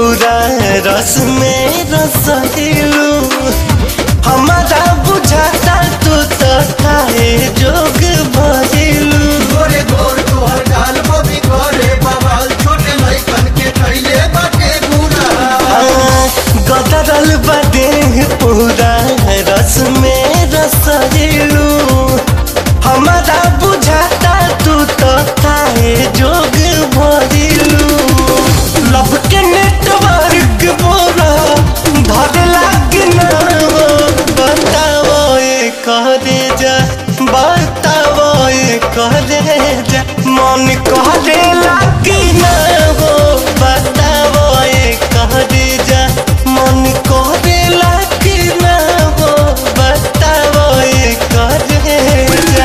पूरा रस में रसलू हमारा बुझाता तू तो खाए जोग भरिलू गोरे गोर तोहर गाल बबी करे बवाल छोटे लइकन के कैले बाटे बुरा गदरल बदे पूरा रस में रसलू हमारा बुझाता तू तो खाए जोग भरिलू लब के नेटवर्क बोरा धर लाग ना हो बताओ ये करे जा बताओ ये करे जा मन करे लाग ना हो बताओ ये करे जा मन करे लाग ना हो बताओ ये करे जा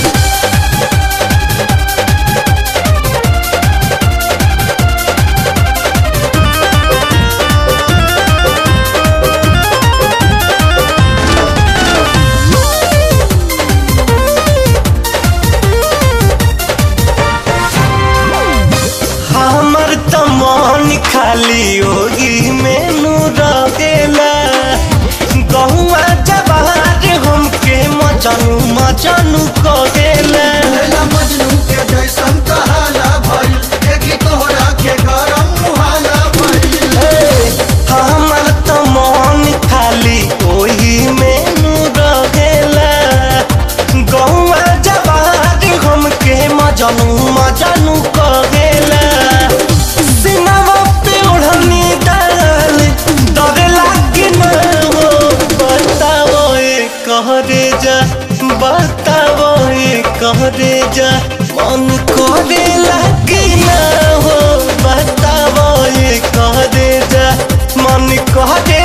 हमर त मन खाली ओही मेनू रहेला गहुआ जवार हमके मचनू मचनू कहेला लैला मजनू के जैसन कहाला भइल देखी तोहरा के गरम मुहाला भइल हमर त मन खाली ओही मेनू रहेला गहुआ जवार हमके मजनू मजनू कहेला सिनवा पे ओढ़नी डाल डरे लागे न हो बताओ ये कहरे जा बताओ ये कहरे जा मन करे लागे न हो बताओ ये कहरे जा मन करे